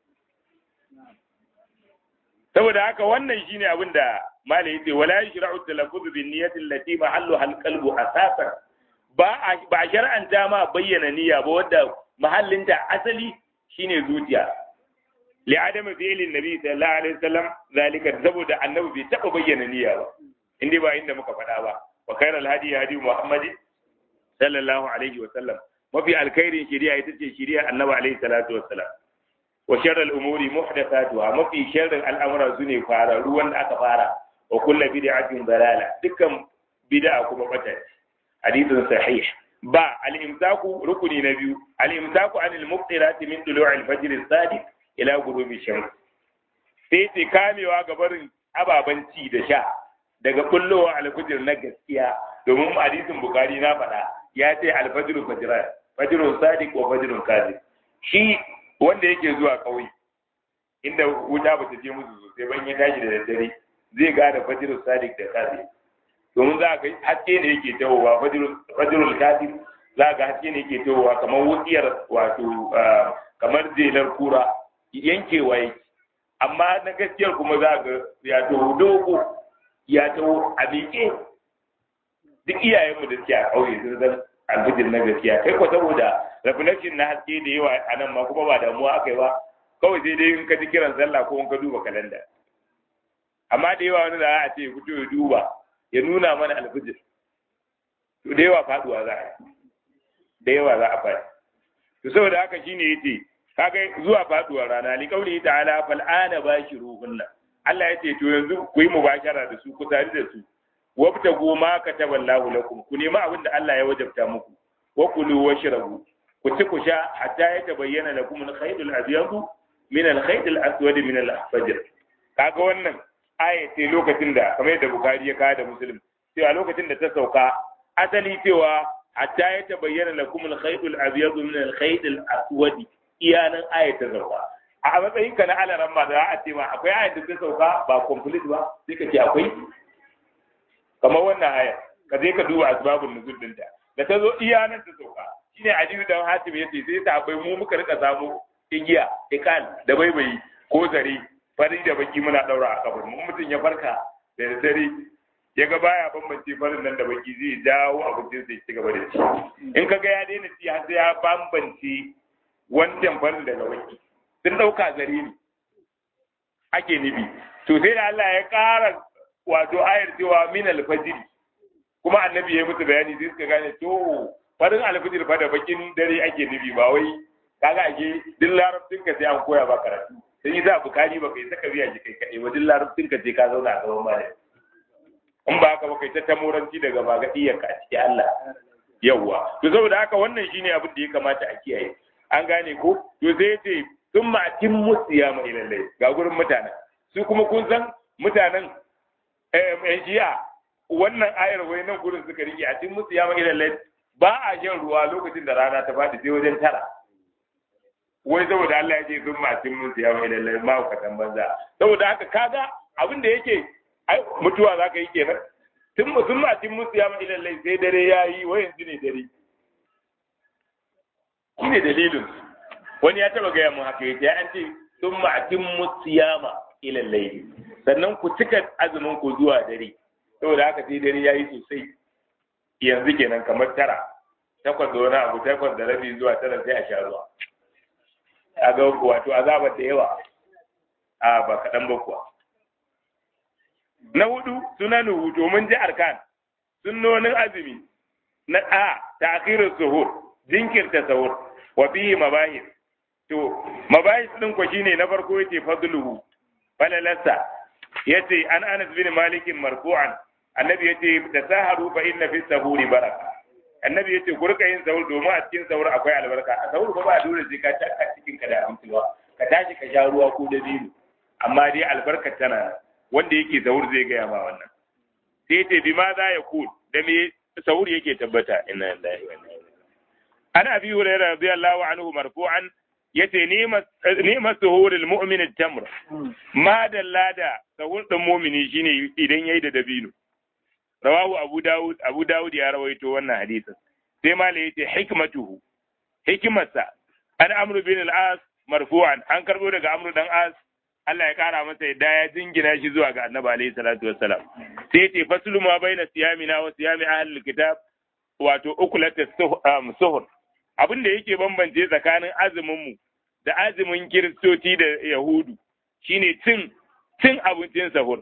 saboda haka wannan shine abin da malai yace wala yashra'u talaffuz bin niyyati allati mahalluha al-qalbu asasan ba ba shar'anta ma bayyana niyya ba wanda mahallinta asali shine zuciya li adama fi'lin nabi sallallahu alaihi wasallam zalika saboda annabi bai taba bayyana niyya ba inda ba inda muka faɗa ba wa khairal hadi hadi muhammad sallallahu alaihi wasallam mafi alkhairin shari'a ita ce shari'a annabi alaihi salatu wassalam wa sharral umuri muhdathatuha mafi sharrin al'amura sune fara ruwan da aka fara wa kullu bid'atin dalala dukkan bid'a kuma bata hadithun sahih ba al-imsaku rukuni na biyu al-imsaku anil muftirati min tulu'i al-fajr as-sadiq ila ghurubi shams sai ce kamewa ga barin ababen ci da sha daga kullowa al-fajr na gaskiya domin hadisin bukari na faɗa ya ce al-fajr fajran fajrun sadiq wa fajrun kadhib shi wanda yake zuwa ƙauye inda wuta ba ta je musu sosai ban ya tashi da daddare zai gane fajirul sadiq da kazi domin za ga haske ne yake tawowa fajirul kazi za ga haske ne yake tawowa kamar wutsiyar wato kamar jelar kura yankewa yake amma na gaskiyar kuma za ga ya taho dogo ya taho a miƙe duk iyayenmu da suke a ƙauye sun san alfijir na gaskiya kai ko saboda reflection na haske da yawa a nan ma kuma ba damuwa aka yi ba kawai sai dai in ka ji kiran sallah ko in ka duba kalanda amma da yawa wani da a ce fito ya duba ya nuna mana alfijir to da yawa faduwa za a da yawa za a faɗi to saboda haka shine yace kaga zuwa faduwar rana li kauli ta'ala fal ana bashiruhunna Allah yace to yanzu ku yi mubashara da su ku tare da su wabta goma ka taballahu lakum ku nemi abin da Allah ya wajabta muku wa kulu washrabu ku ci ku sha hatta ya tabayyana lakum al-khayt al-abyad min al-khayt al-aswad min al-fajr kaga wannan aya ce lokacin da kamar yadda Bukhari ya kawo da Muslim cewa lokacin da ta sauka asali cewa hatta ya tabayyana lakum al-khayt al-abyad min al-khayt al-aswad iyanan aya ta sauka a matsayin ka na alaran ma da a ce ma akwai aya da ta sauka ba complete ba sai ka ce akwai kamar wannan aya ka je ka duba asbabun nuzul dinta da ta zo iyanan ta sauka shine Aliyu dan Hatim yace sai ta akwai mu muka rika samu igiya ikal da baibayi ko zare fari da baki muna daura a kafin mun mutum ya farka da dare ya ga baya bambance farin nan da baki zai dawo abincin sai ci gaba da ci in ka ga ya daina ci har sai ya bambance wancan farin daga baki sun dauka zare ne ake nufi to sai da Allah ya ƙara wato ayar cewa min alfajiri kuma annabi ya yi musu bayani sai suka gane to farin alfajir fa da bakin dare ake nufi ba wai kaga ake duk larabcin ka sai an koya ba karatu sai yi za bukari ba kai saka biya shi kai kaɗai ba duk larabcin ka sai ka zauna a gaban malami in ba haka ba kai ta tamoranci daga ba ga iyaka a cikin Allah yawwa to saboda haka wannan shine abin da ya kamata a kiyaye an gane ko to sai yace sun ma'atin musiya ma ilallai ga gurin mutanen su kuma kun san mutanen eh jiya wannan ayar wai nan gurin suka rike a cikin musiya ma ilallai ba a shan ruwa lokacin da rana ta faɗi sai wajen tara wai saboda Allah ya ce sun masu mun siya mai lallai ma ka banza saboda haka kaga abin da yake ai mutuwa za ka yi kenan tun sun masu mun siya mai lallai sai dare ya yi wai yanzu ne dare shi ne dalilin wani ya taba gaya mun haka yake ya an ce sun masu mun siya ma ilallai sannan ku cika azumin ku zuwa dare saboda haka sai dare ya yi sosai yanzu kenan kamar tara takwas da wani abu takwas da rabi zuwa tara sai a sha ruwa a ga wato azabar da yawa a ba kaɗan ba kuwa na hudu sunanu domin ji arkan sunnonin azumi na a ta'khirus suhur jinkirta sahur wa fihi mabahis to mabahis din ko shine na farko yace fadluhu falalasa yace an Anas bin Malik marfu'an annabi yace da saharu fa inna fi sahuri baraka annabi yace ku rika yin sahur domin a cikin sahur akwai albarka a sahur ba ba dole sai ka taka cikin ka da abinci ba ka tashi ka sha ruwa ko da biyu amma dai albarkar tana wanda yake sahur zai gaya ma wannan sai yace bi ma za ya ku da me sahur yake tabbata inna lillahi wa inna ilaihi ana abi hurairah radiyallahu anhu marfu'an yace ni'ma suhurul mu'min at-tamr ma dalla da sahur din mu'mini shine idan yayi da dabino rawahu abu dawud abu dawud ya rawaito wannan hadisin sai mala yace hikmatuhu hikimarsa an amru bin al-as marfu'an an karbo daga amru dan as Allah ya kara masa yadda ya jingina shi zuwa ga annabi alaihi salatu wassalam sai yace faslu ma baina siyamina wa siyami ahlul kitab wato ukulat suhur abin da yake bambance tsakanin azumin mu da azumin kiristoci da yahudu shine cin cin abincin sahur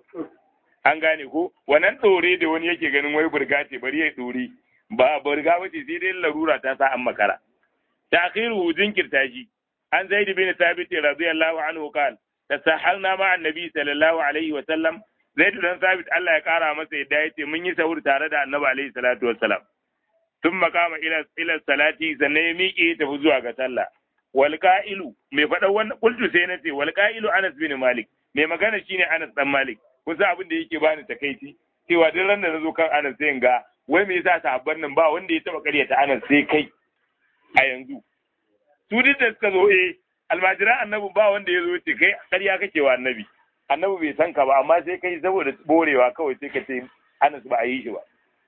an gane ko wannan ɗore da wani yake ganin wai burga ce bari ya ɗore ba burga ba ce sai dai larura ta sa an makara ta'khiru jinkirta shi an zaid bin thabit radiyallahu anhu qal tasahalna ma annabi sallallahu alaihi wa sallam zaid dan thabit Allah ya kara masa yadda yace mun yi sahur tare da annabi alaihi salatu wassalam ثم قام الى الى الصلاه sannan ya miƙe tafi zuwa ga sallah wal qa'ilu mai faɗa wannan qultu sai nace wal qa'ilu Anas bin Malik mai magana shine Anas dan Malik kusa abin da yake bani takaici cewa duk ran da nazo kan Anas sai ga wai me yasa sahabban nan ba wanda ya taba karyata Anas sai kai a yanzu su duk da suka zo eh almajiran annabi ba wanda ya zo ce kai ƙarya kake wa annabi annabi bai san ka ba amma sai kai saboda borewa kawai sai ka ce Anas ba a yi shi ba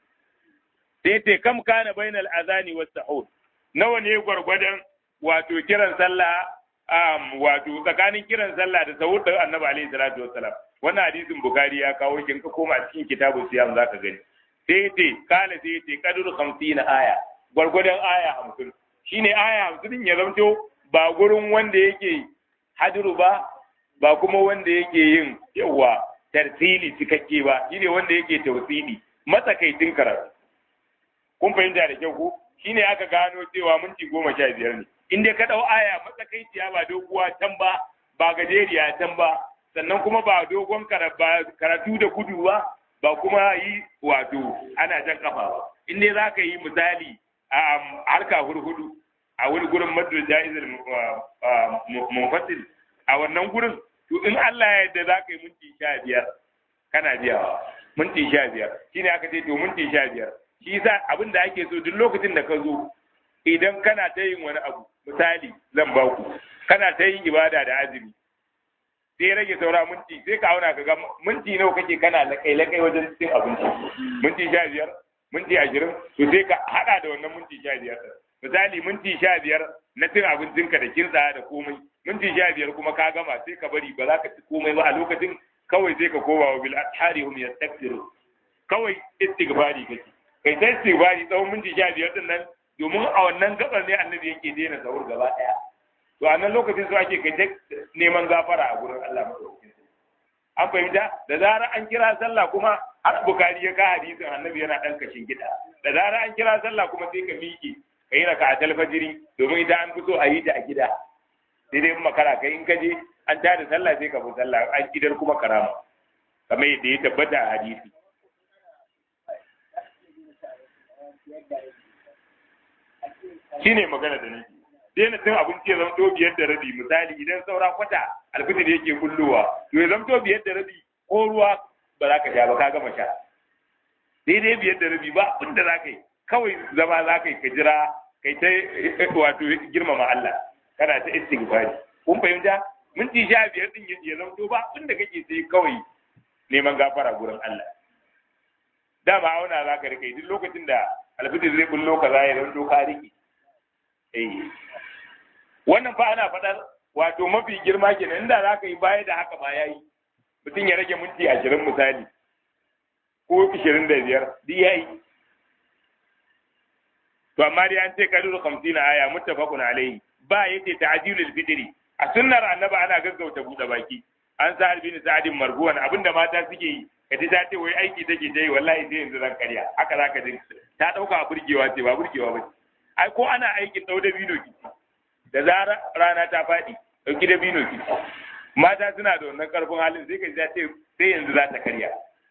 sai ce kam kana bainal azani was sahur nawa ne gwargwadon wato kiran sallah um, wato tsakanin kiran sallah da sahur da annabi alaihi salatu wassalam wannan hadisin bukhari ya kawo kin ka koma cikin kitabun siyam zaka gani sai ce kala sai ce kaduru 50 aya gwargwadon aya 50 shine aya 50 ya zamto ba gurin wanda yake hadiru ba ba kuma wanda yake yin yawa tartili cikakke ba shine wanda yake tawsili matsakaitin karatu kun fahimta da kyau ko shine aka gano cewa minti goma sha biyar ne in dai ka ɗau aya matsakaiciya ba doguwa can ba ba gajeriya can ba sannan kuma ba dogon karatu da gudu ba ba kuma yi wato ana jan kafa ba in dai za ka yi misali a harka hurhudu a wani gurin madul ja'izar munfasil a wannan gurin to in Allah ya yarda za ka yi minti sha biyar kana biyawa minti sha biyar shine aka ce to minti sha biyar shi yasa abin da ake so duk lokacin da ka zo idan kana ta yin wani abu misali zan ba ku kana ta yin ibada da azumi sai rage saura minti sai ka auna ka ga minti nawa kake kana lakai lakai wajen cin abinci minti sha biyar minti ashirin to sai ka haɗa da wannan minti sha biyar misali minti sha biyar na cin abincinka da kintsa da komai minti sha biyar kuma ka gama sai ka bari ba za ka ci komai ba a lokacin kawai sai ka koma wa bil ashari hum yastaghfiru kawai istighfari kake kai sai istighfari tsawon minti sha biyar din nan domin a wannan gabar ne annabi yake daina sahur gaba daya to a nan lokacin su ake kai ta neman gafara a gurin Allah madaukakin an fahimta da zarar an kira sallah kuma har bukari ya ka hadisin annabi yana dan kashin gida da zarar an kira sallah kuma sai ka miƙe kai raka a talfajiri domin idan an fito a yi ta a gida sai dai makara kai in ka je an tada sallah sai ka fi sallah an idar kuma karama kamar yadda ya tabbata a hadisi shine magana da nake daina cin abinci ya zamto biyar da rabi misali idan saura kwata alfitir yake kullowa to ya zamto biyar da rabi ko ruwa ba za ka sha ba ka gama sha daidai biyar da rabi ba abin da za ka yi kawai zama za ka yi ka jira kai ta wato girmama Allah kana ta istighfari kun fahimta minti sha biyar din ya zamto ba abin da kake sai kawai neman gafara gurin Allah dama auna za ka rike duk lokacin da alfitir zai bullo ka za ya zamto ka rike eh wannan fa ana faɗar wato mafi girma kenan inda za ka yi baya da haka ma yayi mutum ya rage minti ashirin misali ko ashirin da biyar duk yayi to amma dai an ce kadiru hamsin aya muttafaqun alayhi ba yace ta'jilul fitri a sunnar annabi ana gaggauta buɗe baki an sa albin sa'adin marbuwan abinda mata suke yi kaji ta ce wai aiki take ta yi wallahi sai yanzu zan karya haka zaka ji ta dauka burgewa ce ba burgewa ba ai ko ana aikin dau da bino ki da zara rana ta faɗi dauki da bino ki mata suna da wannan karfin halin sai ka ji ta ce sai yanzu za ta karya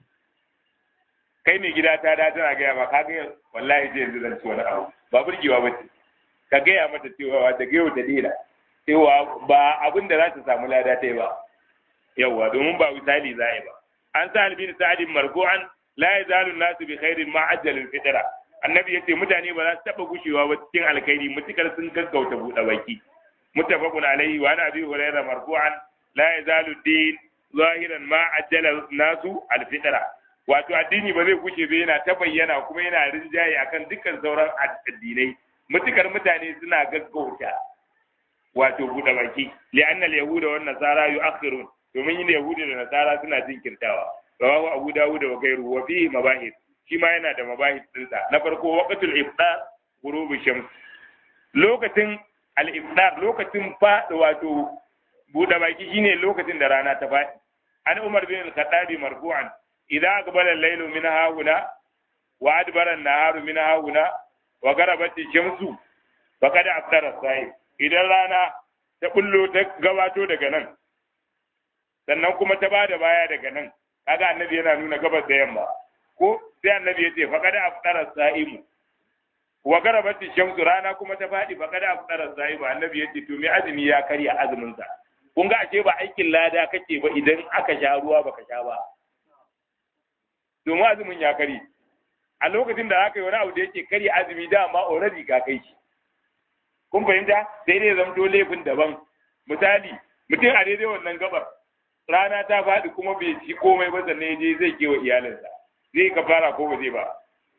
kai mai gida ta da tana gaya ma ka ga wallahi sai yanzu zan ci wani abu ba burgewa ba ce ka gaya mata cewa da gaya ta dela cewa ba abin da za ta samu lada ta yi ba yawwa domin ba misali za yi ba an sa albin sa'adin marfu'an la yazalu nasu bi khairin ma ajjalul fitra annabi yace mutane ba za su taba gushewa ba cikin alkhairi mutukar sun gaggauta buɗe baki muttafaqun alaihi wa ana abi hurairah marfu'an la yazalu din zahiran ma ajjala nasu alfitra wato addini ba zai gushe ba yana ta bayyana kuma yana rinjaye akan dukkan sauran addinai mutukar mutane suna gaggauta wato buɗe baki li'annal yahuda wan nasara yu'akhirun domin yin yahudi da nasara suna jinkirtawa rawahu abu dawud wa gairu wa fihi mabahis shi ma yana da mabahis dinsa na farko waqtul iftar ghurubi shams lokacin al iftar lokacin fa wato buɗe baki shine lokacin da rana ta faɗi an umar bin al-khattabi marfu'an idza aqbala al-laylu min hahuna wa adbara an-naharu min hahuna wa garabat ash-shamsu faqad aftara as idan rana ta bullo ta gabato daga nan sannan kuma ta ba da baya daga nan kaga annabi yana nuna gabas da yamma ko sai annabi ya ce faqad aftara sa'imu wa garabat shamsu rana kuma ta fadi faqad aftara sa'imu annabi ya ce to me azumi ya karya azumin sa kun ga ashe ba aikin lada kake ba idan aka sha ruwa baka sha ba domin azumin ya kare a lokacin da aka yi wani abu da yake karya azumi dama already ka kai shi kun fahimta sai dai zamto laifin daban misali mutum a daidai wannan gabar rana ta faɗi kuma bai ci komai ba sannan je zai kewa iyalinsa zai ka fara ko ba zai ba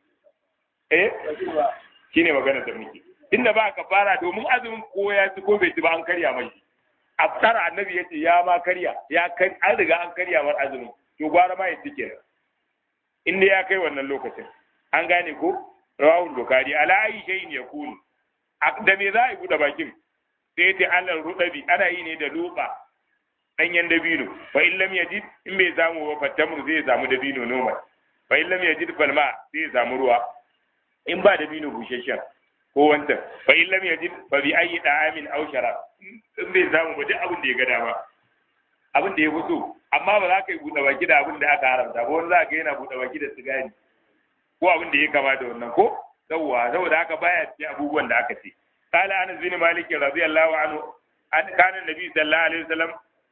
eh shine magana da muke inda ba ka fara domin azumin ko ya ci ko bai ci ba an karya mai aftara annabi yace ya ma karya ya kar an riga an karya mar azumin to gwara ma ya ci kenan inda ya kai wannan lokacin an gane ko rawahul bukhari ala ayi shay'in yakunu da me za a yi buɗe bakin sai ta alal rudabi ana yi ne da luba ɗanyen dabino fa in lam yajid in bai samu ba fatamru zai samu dabino normal fa in lam yajid falma zai samu ruwa in ba dabino busheshen ko wanta fa in lam yajid fa bi ayi da'amin aw sharab in bai samu ba duk abin da ya ga dama abin da ya fito amma ba za ka yi buɗe baki da abin da aka haramta ba wani za ka yana buɗe baki da sigari ko abin da ya kama da wannan ko yawwa saboda haka baya cikin abubuwan da aka ce قال انس بن مالك رضي الله عنه ان كان النبي صلى الله عليه وسلم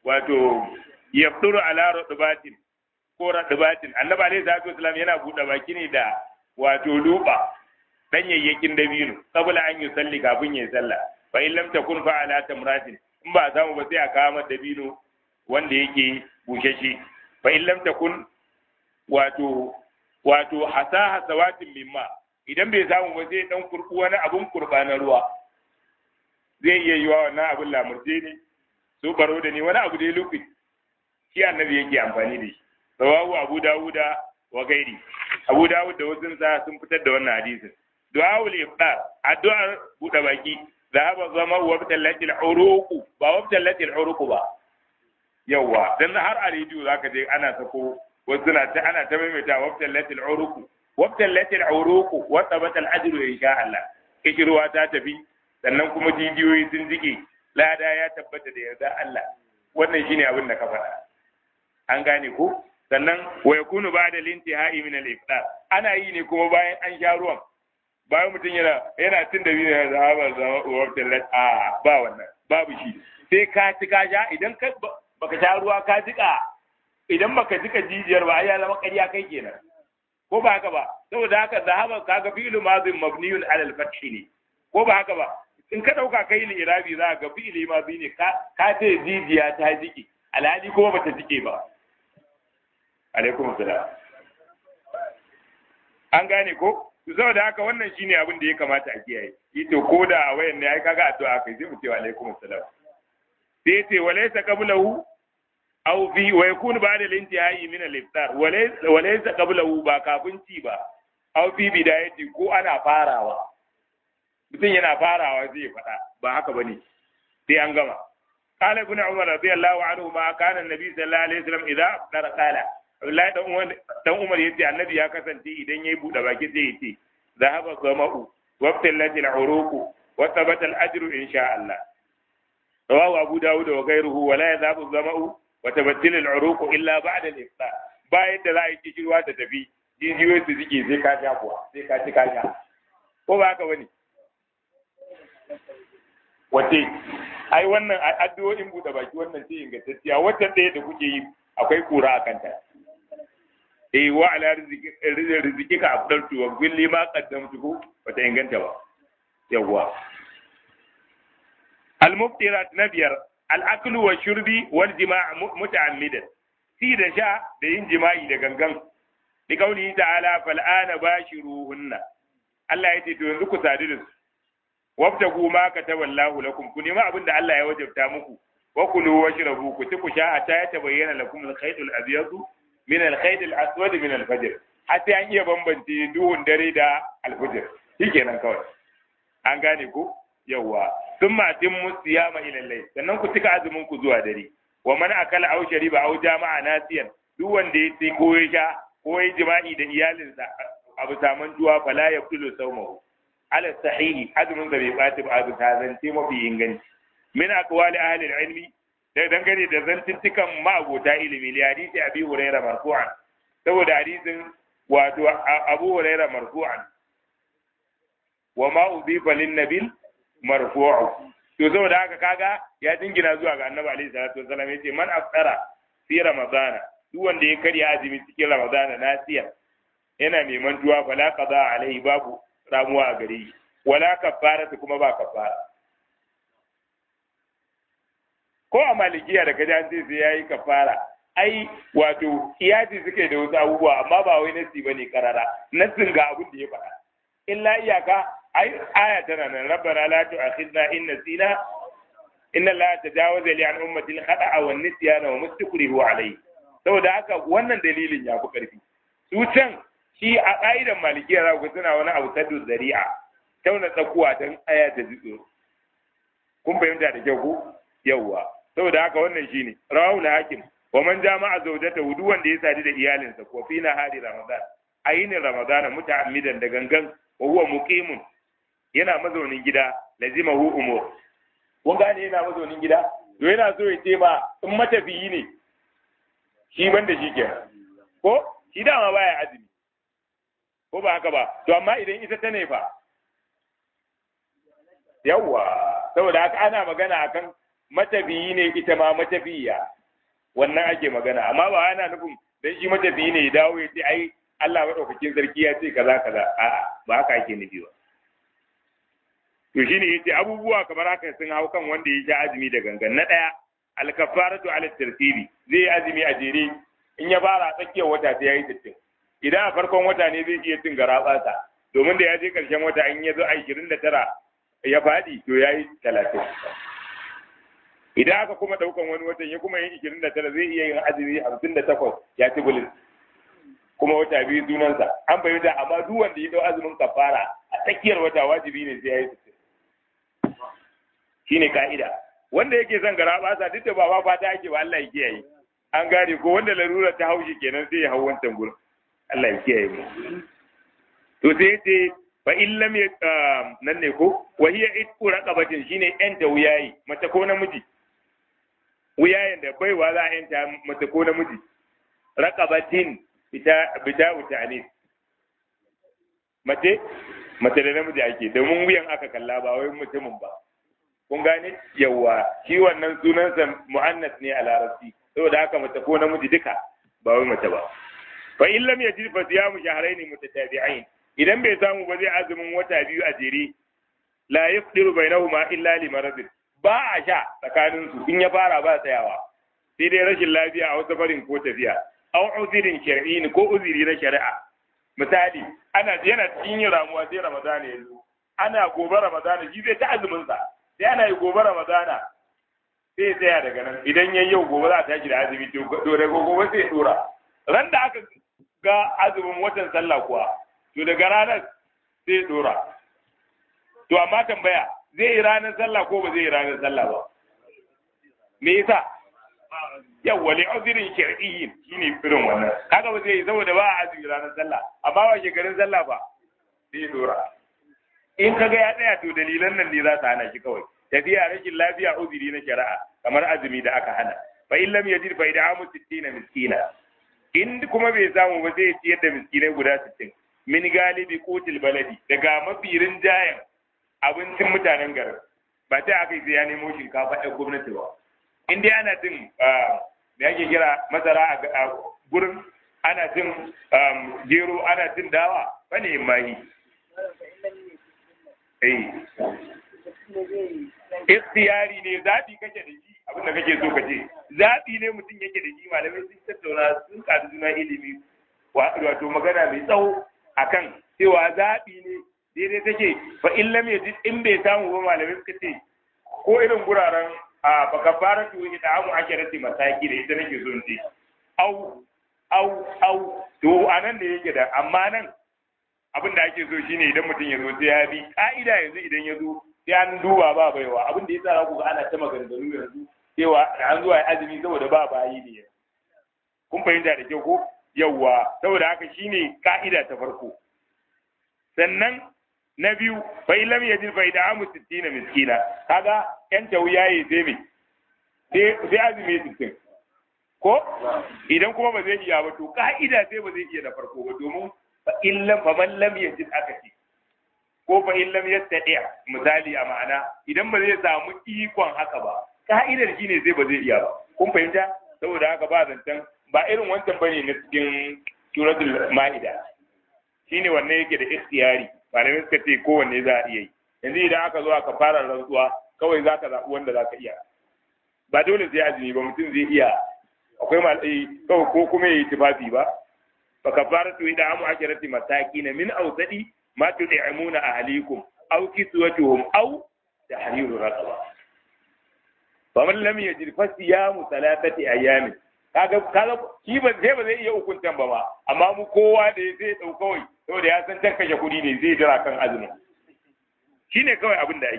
wato yafturu ala rutbatin ko rutbatin annabi alaihi salatu wasallam yana buɗe baki ne da wato luba danyayyakin dabino saboda an yi salli kafin ya sallah fa in lam takun fa ala tamratin in ba samu ba sai a kawo dabino wanda yake bushashe fa in lam takun wato wato hasa hasawatin mimma idan bai samu ba sai dan kurku wani abun kurba na ruwa zai iya yiwa wannan abun lamurje ne su baro da ni wani abu dai lufi shi annabi yake amfani da shi rawahu abu dawuda wa gairi abu dawud da wasu sa sun fitar da wannan hadisin du'aul iftar addu'ar buɗe baki zahaba zama wa bitallatil uruqu ba wa bitallatil uruqu ba yawa dan har a rediyo zaka je ana sako wasu na ta ana ta maimaita wa bitallatil uruqu wa bitallatil uruqu wa tabatal ajru insha Allah kishirwa ta tafi sannan kuma jijiyoyi sun jike lada ya tabbata da yarda Allah wannan shine abin da ka faɗa an gane ko sannan wa yakunu ba'da lintihai min al-iftar ana yi ne kuma bayan an sha ruwan bayan mutum yana yana cin da biyu ya zama zama uwar tallat a ba wannan babu shi sai ka ci ka sha idan ka baka sha ruwa ka jika idan baka jika jijiyar ba ai ya zama ƙarya kai kenan ko ba haka ba saboda haka zahaba kaga fi'lu madhin mabniyun ala al-fath ne ko ba haka ba in ka dauka kai ni irabi za ga fi'li madhi ne ka ka ce jijiya ta jiki alhali kuma bata jike ba alaikum salam an gane ko saboda haka wannan shine abin da ya kamata a kiyaye ito ko da a wayan ne ai kaga addu'a kai sai mu ce wa alaikum assalam sai ce walaysa qablahu aw fi wa yakunu ba'da al-intihai min al-iftar walaysa qablahu ba kafin ci ba aw fi bidayati ko ana farawa mutum yana farawa zai faɗa ba haka bane sai an gama قال ابن عمر رضي الله عنهما كان النبي صلى الله عليه وسلم اذا افطر قال Abdullahi dan Umar dan Umar yace Annabi ya kasance idan yayi bude baki sai yace zahaba sama'u wa ibtalati al-uruq wa thabata al-ajru insha Allah rawahu Abu Dawud wa ghayruhu wa la yadhabu zama'u wa tabattil al-uruq illa ba'da al-iftar bayan da za a yi kishirwa ta tafi jijiyoyi su zike sai ka sha kuwa sai ka ci ka sha ko ba haka bane wace ai wannan addu'o'in bude baki wannan ce ingantacciya wacce ɗaya da kuke yi akwai kura a kanta eh wa ala rizqika afdaltu wa kulli ma qaddamtu ko bata inganta ba yawwa al muftirat nabiyar al aklu wa shurbi wal jima' muta'ammidan si da sha da yin jima'i da gangan bi kauli ta'ala fal ana bashiruhunna Allah ya ce to yanzu ku sadu da su wabtagu ma kataballahu lakum ku nema abin da Allah ya wajabta muku wa kulu washrabu ku ci ku sha hatta ya tabayyana lakum al-khayt al-abyad min al-khayt al-aswad min al-fajr hatta an iya bambance duhun dare da al-fajr shikenan kawai an gane ku yawa thumma timmu siyama ila al-layl sannan ku cika azumin ku zuwa dare wa man akala aw shariba aw jama'a nasiyan duk wanda ya ci ko ya sha ko ya jima'i da iyalinsa abu saman juwa fala yaqtulu sawmahu ala sahihi azumin da bai ɓaci ba azu ta zance mafi inganci min aqwali ahli ilmi da dangane da zantuttukan ma'abota ilimi li hadisi abi hurairah marfu'an saboda hadisin wato abu hurairah marfu'an wa ma udifa lin nabil marfu'u to saboda haka kaga ya dingina zuwa ga annabi alaihi salatu wasallam yace man aftara fi ramadana duk wanda ya karya azumi cikin ramadana nasiya yana neman tuwa fala qada alaihi babu ramuwa a gare shi wala kafara kuma ba kafara ko a malikiya da kaji an ce sai yayi kafara ai wato iyati suke da wasu abubuwa amma ba wai nasi bane karara nasin ga abin da ya faɗa illa iyaka ai aya tana nan rabbana la tu'akhidna in nasina inna la tajawaza li an ummati al-khata'a wan nisyana wa mustakrihu alayhi saboda haka wannan dalilin ya fi karfi su can shi a ƙa'idan malikiya za ku suna wani abu saddu zari'a tauna tsakuwa don aya ta jitso kun fahimta da kyau ku yawwa saboda haka wannan shine rawahu hakim wa man jama'a zawjata wudu wanda ya sadu da iyalinsa ko fi hari ramadan ayinin ramadan muta'ammidan da gangan wa huwa muqimun yana mazaunin gida lazimahu umur kun gane yana mazaunin gida to yana so ya ce ma in matafiyi ne shi banda shi kenan ko shi dama baya azumi ko ba haka ba to amma idan ita ta ne fa yawwa saboda haka ana magana akan matafiyi ne ita ma matafiya wannan ake magana amma ba ana nufin dan shi matafiyi ne ya dawo ya ce ai Allah madaukakin sarki ya ce kaza kaza a'a ba haka ake nufi ba to shine yace abubuwa kamar haka sun hau kan wanda ya sha azumi da gangan na daya alkafaratu ala tartibi zai yi azumi a jere in ya fara tsakiyar wata sai yayi sittin idan a farkon wata ne zai iya cin garabatsa domin da ya je karshen wata in ya zo a 29 ya fadi to yayi 30 idan aka kuma daukan wani watan ya kuma yin 29 zai iya yin azumi 58 ya ci bulis kuma wata biyu sunansa an fahimta amma duk wanda ya dau azumin kafara a tsakiyar wata wajibi ne sai yayi sittin shine ka'ida wanda yake son gara basa duk da ba ba fata ake ba Allah ya kiyaye an gane ko wanda larura ta haushi kenan sai ya hau wancan gurin Allah ya kiyaye mu to sai yace fa in lam nan ne ko wa hiya itqu raqabatin shine yanta wuyayi mace ko namiji wuyayen da baiwa za a yanta mace ko namiji raqabatin bita bita ta'anis mace mace da namiji ake domin wuyan aka kalla ba wai mutumin ba kun gane yawa shi wannan sunansa mu'annas ne a larabci saboda haka mace ko namiji duka ba wai mace ba fa in lam yajid fa siyamu shahrayn mutatabi'ain idan bai samu ba zai azumin wata biyu a jere la yafdiru bainahuma illa li marad ba a sha tsakanin su in ya fara ba tsayawa sai dai rashin lafiya a wasu farin ko tafiya aw uzirin shar'in ko uziri na shari'a misali ana yana cikin yin ramuwa sai ramadana ya zo ana gobe ramadana shi zai ta azumin sa sai ana yi gobe ramadana sai tsaya daga nan idan yayi yau gobe za a tashi da azumi to daga gobe sai ya dora ran da aka ga azumin watan sallah kuwa to daga ranar sai ya dora to amma tambaya zai yi ranar sallah ko ba zai yi ranar sallah ba me yasa yawwa li uzrin shar'iyyin shine irin wannan kaga ba zai yi saboda ba a azumi ranar sallah amma ba shekarun sallah ba sai ya dora in kaga ya tsaya to dalilan nan ne za su hana shi kawai tafiya rashin lafiya uzuri na shari'a kamar azumi da aka hana fa in lam yajid fa id'amu 60 miskina in kuma bai samu ba zai ciyar da miskinai guda 60 min galibi qutil baladi daga mafirin jayan abincin mutanen garin ba ta aka yi ya nemo shinkafa ɗan gwamnati ba in dai ana cin da ake kira masara a gurin ana cin gero ana cin dawa ba ne mahi ikhtiyari ne zaɓi kake da shi abin da kake so kace zaɓi ne mutum yake da shi malamai sun tattauna sun ƙaru juna ilimi wato magana mai tsawo akan cewa zaɓi ne daidai take fa in lam yajid in bai samu ba malamai suka ce ko irin guraren a baka fara tu ida amu ake rati mataki da ita nake so in ce au au au to anan ne yake da amma nan abin da ake so shine idan mutum ya zo sai ya bi ka'ida yanzu idan ya zo sai an duba ba baiwa abin da yasa za ku ga ana ta maganganu yanzu cewa an zuwa azumi saboda ba bayi ne kun fahimta da kyau ko yawwa saboda haka shine ka'ida ta farko sannan na biyu fa lam yajid fa id'amu 60 miskina kaga yan tawiyaye sai me sai azumi 60 ko idan kuma ba zai iya ba to ka'ida sai ba zai iya da farko ba domin fa illam fa man lam yajid aka ce ko fa illam yastati misali a ma'ana idan ba zai samu ikon haka ba ka'idar shine sai ba zai iya ba kun fahimta saboda haka ba zancen ba irin wancan bane na cikin suratul ma'ida shine wannan yake da ikhtiyari malamai suka ce kowanne za a iya yi yanzu idan aka zo aka fara rantsuwa kawai za ka zaɓi wanda za ka iya ba dole sai azumi ba mutum zai iya akwai malai kawai ko kuma yi tufafi ba fa kafaratu ida amu akirati masakina min awsadi ma tud'imuna ahlikum aw kiswatuhum aw tahriru raqaba fa man lam yajid fa siyamu thalathati ayamin kaga kaga shi ba zai ba zai iya hukuntan ba ma amma mu kowa da zai dau kawai saboda ya san kashe kuɗi ne zai jira kan azumin shine kawai abin da ake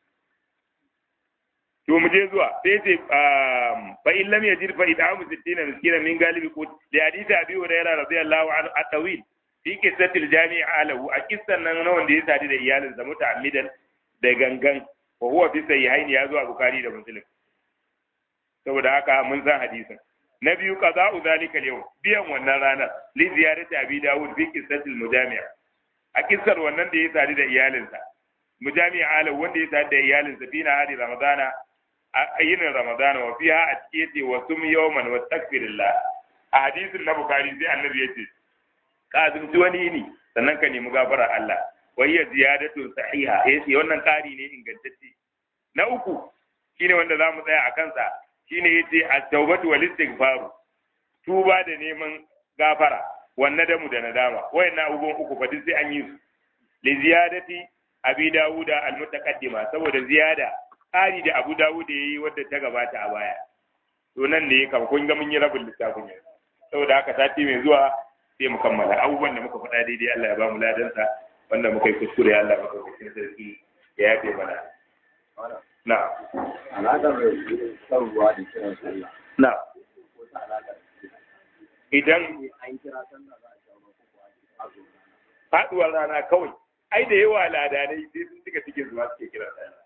to mu je zuwa sai ce fa in lam yajid fa id'amu 60 miskina min galibi qut li hadith abi hurairah radiyallahu anhu at-tawil fi qissatil jami' alahu a kissan nan na wanda ya sadi da iyalinsa muta'ammidan da gangan wa huwa fi sahihaini ya zo a bukhari da muslim saboda haka mun san hadisin na biyu qada'u zalika al biyan wannan rana li ziyarati abi dawud fi qissatil mujami' a kissar wannan da ya sadi da iyalinsa mujami' alahu wanda ya sadi da iyalinsa fi na hadi ramadana a yinin ramadana wa fiha a cike ce wa sum yawman wa takfirillah a hadisin na bukari sai annabi yace ka azumci wani yini sannan ka nemi gafara Allah wa hiya ziyadatun sahiha yace wannan ƙari ne ingantacce na uku shine wanda za mu tsaya a kansa shine yace at-taubatu wal istighfar tuba da neman gafara wannan damu da nadama wayannan abubuwan uku fa duk sai an yi su li ziyadati abi dawuda al-mutaqaddima saboda ziyada ƙari da abu dawuda yayi wadda ta gabata a baya to nan ne kam kun ga mun yi rabin littafin yanzu saboda haka sati mai zuwa sai mu kammala abubuwan da muka faɗa daidai Allah ya ba mu ladansa wanda muka yi kuskure Allah muka kuskure sarki ya yafe mana na alaƙar shan ruwa da kiran sallah na ko ta alaƙar idan an kira sallah za a sha ruwa ko ko a zo faduwar rana kawai ai da yawa ladanai sai sun cika cikin zuwa suke kira sallah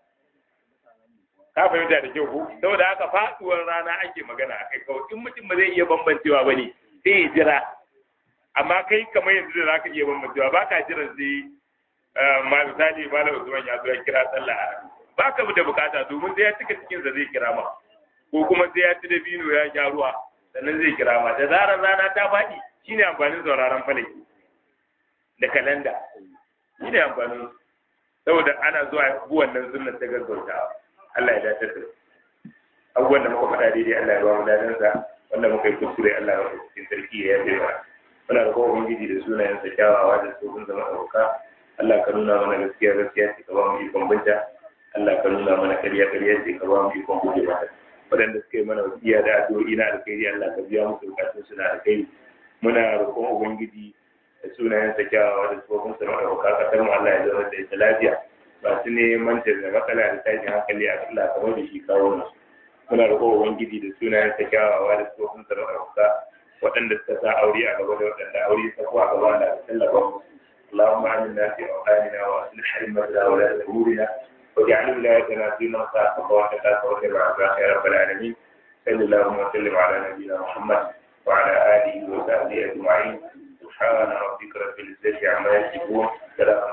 ka fahimta da kyau ko saboda haka faduwar rana ake magana akai kawai in mutum ba zai iya bambancewa ba ne sai ya jira amma kai kamar yanzu da zaka iya bambancewa ba ka jiran sai ma misali malam Usman ya zo ya kira sallah ba ka da bukata domin sai ya cika cikin sa zai kira ma ko kuma sai ya ci da bino ya sha ruwa sannan zai kira ma da zarar rana ta faɗi shine amfanin sauraron falaki da kalanda shine amfanin saboda ana zuwa buwan nan sunnar ta gaggautawa Allah ya dace da abubuwan da muka faɗa daidai Allah ya ba mu dadansa wanda muka yi kuskure Allah ya cikin sarki ya yabe mana muna da kowa ubangiji da sunayen sa kyawawa da su sun zama ɗauka Allah ka nuna mana gaskiya gaskiya ce ka ba mu ikon binta Allah ka nuna mana ƙarya ƙarya ce ka ba mu ikon guje mata waɗanda suka yi mana wasiya da addu'o'i na alkhairi Allah ka biya musu bukatun su na alkhairi muna roƙon ubangiji da sunayen sa kyawawa da su sun zama ɗauka kasar mu Allah ya zama da ita lafiya masu neman ta da matsala da tashin hankali a Allah kamar da shi kawo nasu muna roƙo ubangiji da sunayen ta kyawawa da tsofin sa da ɗauka waɗanda suka sa aure a gaba da waɗanda aure ta kuwa gaba da tallafa musu اللهم آمنا في أوطاننا وأصلح أئمتنا ولاة أمورنا واجعل ولايتنا في من خافك واتقاك واتبع عباك يا رب العالمين صل اللهم وسلم على نبينا محمد وعلى آله وصحبه أجمعين سبحان ربك رب العزة عما يصفون سلام